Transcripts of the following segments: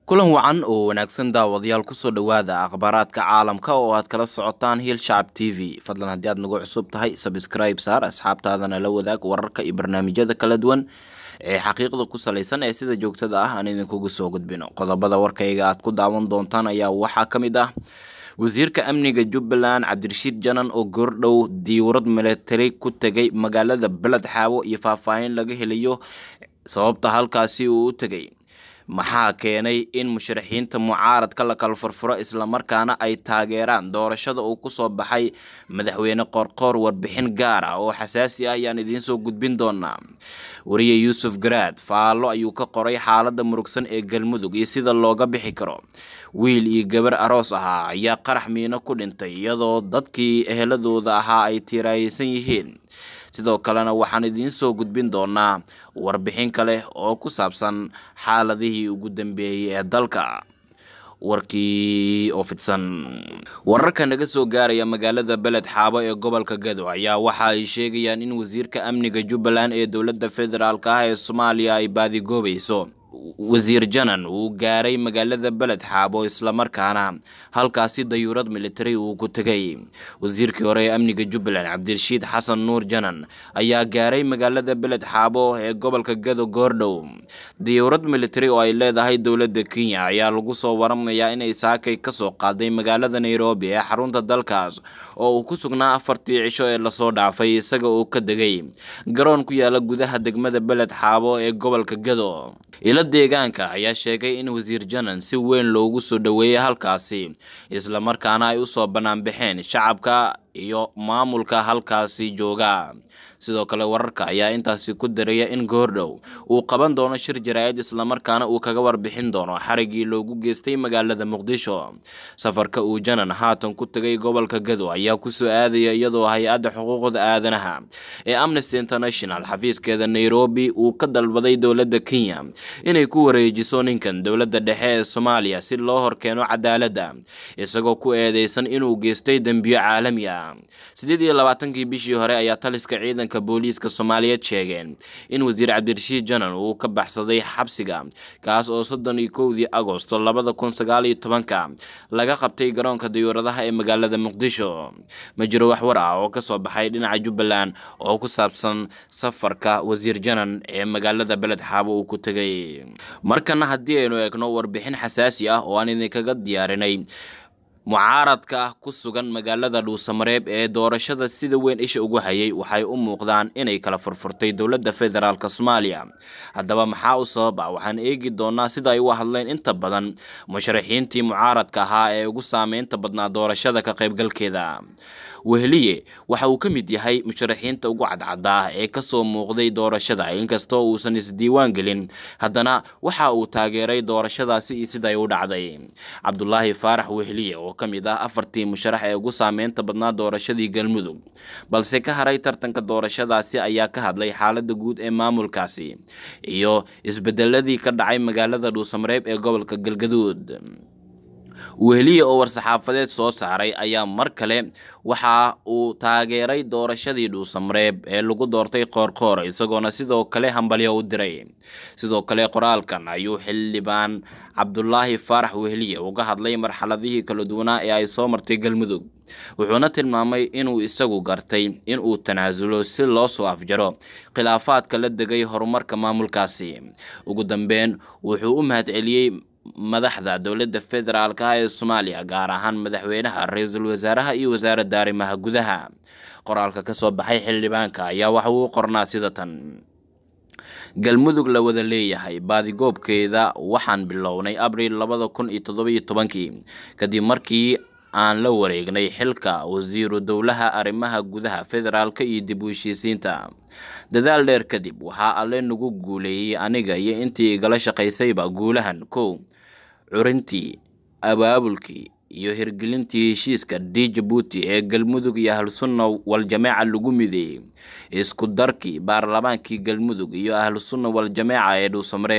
kulan wacan oo wanaagsan daawadayaal kusoo dhowaada akhbaaraadka caalamka oo aad kala socotaan hiil shacab t v fadlan haddii aad nagu cusub tahay sabscribe saar asxaabtaadana la wadaag wararka iyo barnaamijyada kala duwan ee xaqiiqda ku salaysan ee sida joogtada ah aan idinkugu soo gudbino qodobada warkayga aad ku daawan doontaan ayaa waxaa ka mid ah wasiirka amniga jubbaland cabdirashiid janan oo goordhow diiwarad milatari ku tegay magaalada beled xaawo iyo faahfaahin laga helayo sababta halkaasi uu u tegay maxaa keenay in musharaxiinta mucaaradka la kala furfuro islamarkaana ay taageeraan doorashada uu kusoo baxay madaxweyne qoorqoor warbixin gaar ah oo xasaasi ah ayaan idiin soo gudbin doonaa wariye yuusuf garaad faallo ayuu ka qoray xaaladda murugsan ee galmudug iyo sida looga bixi karo wiil iyo gabar aroos ahaa ayaa qarax miino ku dhintay iyadoo dadkii eheladooda ahaa ay tiiraayeysan yihiin sidoo kalena waxaan idiin soo gudbin doonaa warbixin kale oo ku saabsan xaaladihii ugu dambeeyey ee dalka warkii oo fidsan wararka naga soo gaaraya magaalada beled xaabo ee gobolka gado ayaa waxa ay sheegayaan in wasiirka amniga jubbaland ee dowladda federaalk ah ee soomaaliya ay baadigoobayso wasiir janan uu gaaray magaalada beled xaabo islamarkaana halkaasi dayuurad militari uu ku tegay wasiirkii hore ee amniga jubbaland cabdirashiid xasan nuur janan ayaa gaaray magaalada beled xaabo ee gobolka gado goordhow dayuurad militari oo ay leedahay dowladda kenya ayaa lagu soo waramayaa inay saakay kasoo qaaday magaalada nairobi ee xarunta dalkaas oo uu ku sugnaa afartii cisho ee lasoo dhaafay isaga oo ka degay garoon ku yaala gudaha degmada beled xaabo ee gobolka gado ilo deegaanka ayaa sheegay in wasiir janan si weyn loogu soo dhoweeyey halkaasi islamarkaana ay usoo banaanbaxeen shacabka iyo maamulka halkaasi jooga sidoo kale wararka ayaa intaasi ku daraya in goordhow uu qaban doono shir jaraa'id islamarkaana uu kaga warbixin doono xarigii loogu geystay magaalada muqdisho safarka uu janan haatan ku tegay gobolka gado ayaa kusoo aadaya iyadoo hay-adda xuquuqda aadanaha ee amnesty international xafiiskeeda nairobi uu ka dalbaday dowladda kenya inay ku wareejiso ninkan dowladda dhexe ee soomaaliya si loo horkeeno cadaaladda isagoo ku eedeysan inuu geystay dembiyo caalami ah sideed iyo labaatankii bishii hore ayaa taliska ciidanka booliiska soomaaliyeed sheegeen in wasiir cabdirashiid janan uu ka baxsaday xabsiga kaas oo soddon iyo kowdii agosto labada kun sagaal iyo tobanka laga qabtay garoonka dayuuradaha ee magaalada muqdisho ma jiro wax war ah oo kasoo baxay dhinaca jubbaland oo ku saabsan safarka wasiir janan ee magaalada beled xaabo uu ku tegay markana haddii aynu eegno warbixin xasaasi ah oo aan idinkaga diyaarinay mucaaradka ku sugan magaalada dhuusamareeb ee doorashada sida weyn isha ugu hayay waxay u muuqdaan inay kala furfurtay dowladda federaalk soomaaliya haddaba maxaa u sabab ah waxaan eegi doonaa sida ay u hadleen inta badan musharaxiintii mucaaradka ahaa ee ugu saameynta badnaa doorashada ka qaybgalkeeda weheliye waxa uu ka mid yahay musharaxiinta ugu cadcadaa ee kasoo muuqday doorashada inkastoo uusan isdiiwaan gelin haddana waxa uu taageeray doorashadaasi iyo siday u dhacday cabdulaahi faarax weheliye oo ka mid ah afartii musharax ee ugu saameynta badnaa doorashadii galmudug balse ka haray tartanka doorashadaasi ayaa ka hadlay xaalada guud ee maamulkaasi iyo isbedeladii ka dhacay magaalada dhuusamareeb ee gobolka galgaduud weheliye oo war-saxaafadeed soo saaray ayaa mar kale waxa uu taageeray doorashadii dhuusamareeb ee lagu doortay qoorqoor isagoona sidoo kale hambalyo u diray sidoo kale qoraalkan ayuu xildhibaan cabdulaahi faarax weheliye uga hadlay marxaladihii kala duwanaa ee ay soo martay galmudug wuxuuna tilmaamay inuu isagu gartay inuu tanaasulo si loo soo afjaro khilaafaadka la degay horumarka maamulkaasi ugu dambeyn wuxuu u mahadceliyey madaxda dowladda federaalk ah ee soomaaliya gaar ahaan madaxweynaha ra-iisul wasaaraha iyo wasaaradda arrimaha gudaha qoraalka kasoo baxay xildhibaanka ayaa waxa uu qornaa sida tan galmudug la wada leeyahay baadigoobkeeda waxaan bilownay abriil labada kun iyo toddobiyo tobankii kadib markii aan la wareegnay xilka wasiiru dowlaha arrimaha gudaha federaalka iyo dib u heshiisiinta dadaal dheer kadib waxaa alle nagu guuleeyey aniga iyo intii igala shaqaysayba guulahan kow curintii abaabulkii iyo hirgelintii heshiiska d jabuuti ee galmudug iyo ahlusunna wal-jameeca lagu mideeyey isku darkii baarlamaankii galmudug iyo ahlusunna wal-jameeca ee dhuusamareeb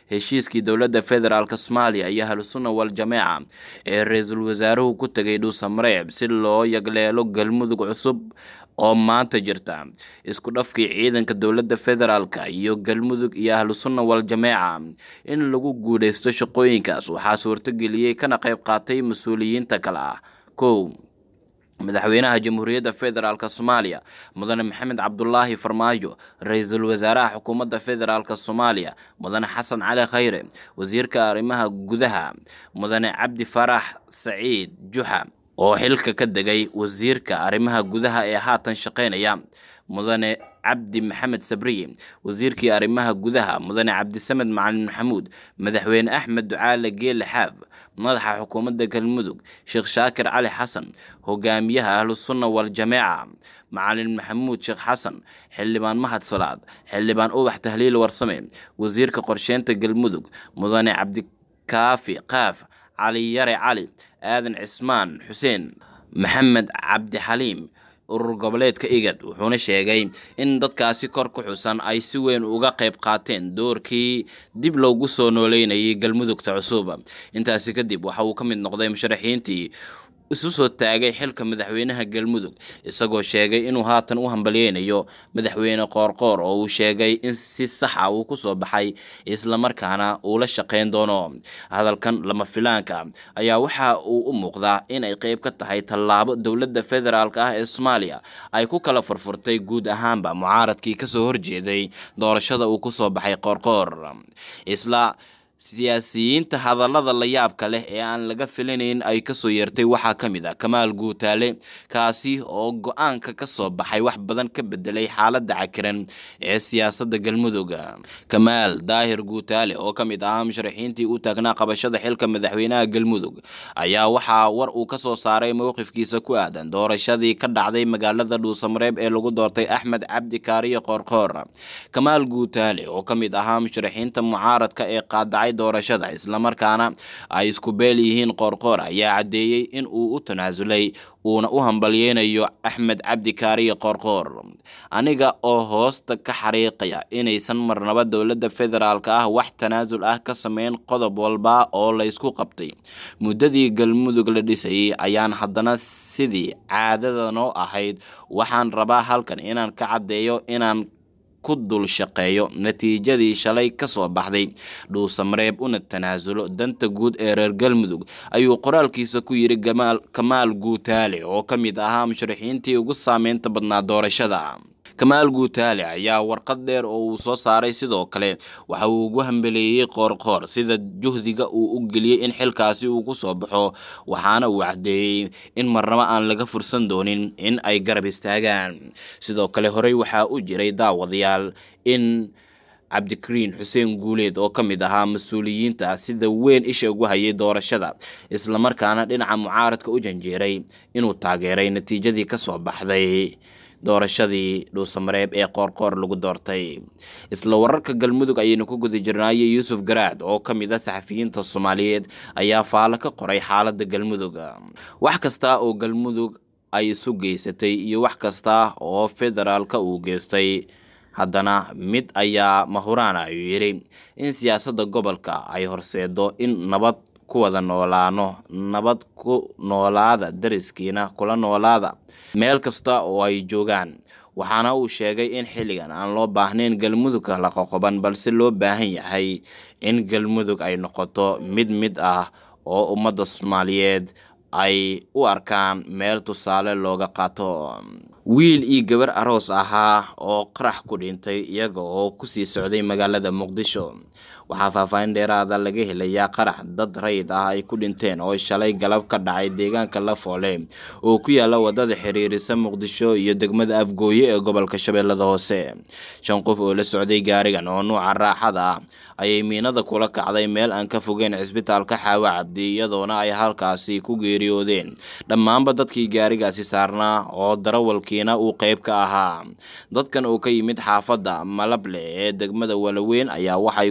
heshiiskii dowladda federaalk soomaaliya iyo ahlusunna wal-jameeca ee ra-iisul wasaaruhu ku tegay dhuusamareeb si loo yagleelo galmudug cusub oo maanta jirta isku dhafkii ciidanka dowladda federaalka iyo galmudug iyo ahlusunna wal-jameeca in lagu guuleysto shaqooyinkaas waxaa suurtageliyey kana qayb qaatay mas-uuliyiinta kale ah kow madaxweynaha jamhuuriyadda federaalk soomaaliya mudane maxamed cabdulaahi farmaajo ra-iisul wasaaraha xukuumadda federaalk soomaaliya mudane xasan cali khayre wasiirka arrimaha gudaha mudane cabdi farax saciid juxa oo xilka ka degay wasiirka arrimaha gudaha ee haatan shaqeynaya mudane cabdi maxamed sabriye wasiirkii arrimaha gudaha mudane cabdisamed macalin maxamuud madaxweyne axmed ducaale geele xaaf madaxa xukuumadda galmudug sheekh shaakir cali xasan hogaamiyaha ahlusunna wal-jameeca macalin maxamuud sheekh xasan xildhibaan mahad salaad xildhibaan ubax tahliil warsame wasiirka qorsheynta galmudug mudane cabdikaafi qaaf cali yare cali aadan cismaan xuseen maxamed cabdi xaliim urur goboleedka igad wuxuuna sheegay in dadkaasi kor ku xusan ay si weyn uga qayb qaateen doorkii dib loogu soo nooleynayay galmudugta cusub intaasi kadib waxa uu ka mid noqday musharaxiintii isu soo taagay xilka madaxweynaha galmudug isagoo sheegay inuu haatan u hambalyeynayo madaxweyne qoorqoor oo uu sheegay in si saxa uu kusoo baxay islamarkaana uu la shaqeyn doono hadalkan lama filaanka ayaa waxa uu u muuqdaa inay qeyb ka tahay tallaabo dowladda federaalk ah ee soomaaliya ay ku kala furfurtay guud ahaanba mucaaradkii kasoo horjeeday doorashada uu kusoo baxay qoorqoor isla siyaasiyiinta hadallada la yaabka leh ee aan laga filanayn ay kasoo yeertay waxaa ka mid ah kamaal guutaale kaasi oo go-aanka kasoo baxay wax badan ka bedelay xaaladda cakiran ee siyaasadda galmudug kamaal daahir guutaale oo ka mid ahaa musharaxiintii u taagnaa qabashada xilka madaxweynaha galmudug ayaa waxaa war uu kasoo saaray mowqifkiisa ku aadan doorashadii ka dhacday magaalada dhuusamareeb ee lagu doortay axmed cabdi kaariyo qoorqoor kamaal guutaale oo ka mid ahaa musharaxiinta mucaaradka ee qaadacay doorashada islamarkaana ay isku beel yihiin qoorqoor ayaa caddeeyey in uu u tanaasulay uuna u hambalyeynayo axmed cabdi kaariyo qoorqoor aniga oo hoosta ka xariiqaya inaysan marnaba dowladda federaalk ah wax tanaasul ah ka sameyn qodob walba oo laysku qabtay muddadii galmudug la dhisayay ayaan haddana sidii caadada noo ahayd waxaan rabaa halkan inaan ka caddeeyo inaan ku dul shaqeeyo natiijadii shalay kasoo baxday dhuusamareeb una tanaasulo danta guud ee reer galmudug ayuu qoraalkiisa ku yidhi kamaal guutaale oo ka mid ahaa musharaxiintii ugu saameynta badnaa doorashada kamaal guutaale ayaa warqad dheer oo uu soo saaray sidoo kale waxa uu ugu hambeleeyey qoorqoor sida juhdiga uu u geliyey in xilkaasi uu ku soo baxo waxaana uu caddeeyey in marnabo aan laga fursan doonin in ay garab istaagaan sidoo kale horey waxaa u jiray daawadayaal in cabdikariin xuseen guuleed oo ka mid ahaa mas-uuliyiinta sida weyn isha ugu hayay doorashada islamarkaana dhinaca mucaaradka u janjeeray inuu taageeray natiijadii kasoo baxday doorashadii dhuusamareeb ee qoorqoor lagu doortay isla wararka galmudug ayaynu ku guda jirnaayay yuusuf garaad oo ka mid a saxafiyiinta soomaaliyeed ayaa faalo ka qoray xaaladda galmudug wax kasta oo galmudug ay isu geysatay iyo wax kasta oo federaalka uu geystay haddana mid ayaa mahuraan ayuu yidhi in siyaasadda gobolka ay horseedo in nabad ku wada noolaano nabad ku noolaada dariskiina kula noolaada meel kasta oo ay joogaan waxaana uu sheegay in xilligan aan loo baahnayn galmudug la qoqoban balse loo baahan yahay in galmudug ay noqoto mid mid ah oo ummadda soomaaliyeed ay u arkaan meel tusaale looga qaato wiil iyo gabar aroos ahaa oo qarax ku dhintay iyaga oo kusii socday magaalada muqdisho waxaa faahfaahin dheeraada laga helayaa qarax dad rayid ah ay ku dhinteen oo shalay galab ka dhacay deegaanka lafoole oo ku yaala wadada xiriirisa muqdisho iyo degmada afgooye ee gobolka shabeellada hoose shan qof oo la socday gaarigan oo nuuca raaxada ah ayay miinada kula kacday meel aan ka fogeyn cisbitaalka xaawa cabdi iyadoona ay halkaasi ku geeriyoodeen dhammaanba dadkii gaarigaasi saarnaa oo darawalkiina uu qeyb ka ahaa dadkan oo ka yimid xaafadda malable ee degmada walaweyn ayaa waxay kusii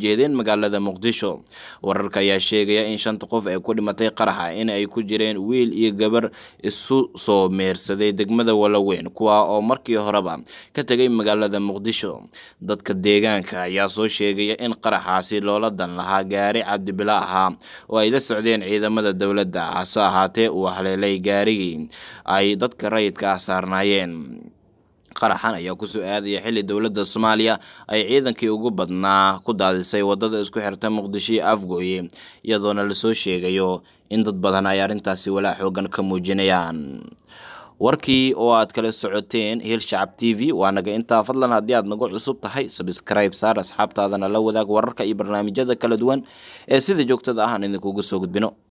jeedeen magaalada muqdisho wararka ayaa sheegaya in shanta qof ee ku dhimatay qaraxa in ay ku jireen wiil iyo gabar isu soo meersaday degmada walaweyn kuwa oo markii horeba ka tegay magaalada muqdisho dadka deegaanka ayaa soo sheegaya in qaraxaasi loola dan lahaa gaari cabdibila ahaa oo ay la socdeen ciidamada dowladda hase ahaatee uu haleelay gaarigii ay dadka rayidka ah saarnaayeen qaraxan ayaa kusoo aadaya xilli dowladda soomaaliya ay ciidankii ugu badnaa ku daadisay wadada isku xirta muqdisho iyo afgooye iyadoona lasoo sheegayo in dad badan ay arrintaasi walaa xoogan ka muujinayaan warkii oo aad kala socoteen hil shacab t v waa naga intaa fadlan haddii aad nagu cusub tahay sabscribe saar asxaabtaadana la wadaag wararka iyo barnaamijyada kala duwan ee sida joogtada ah aan idinkugu soo gudbino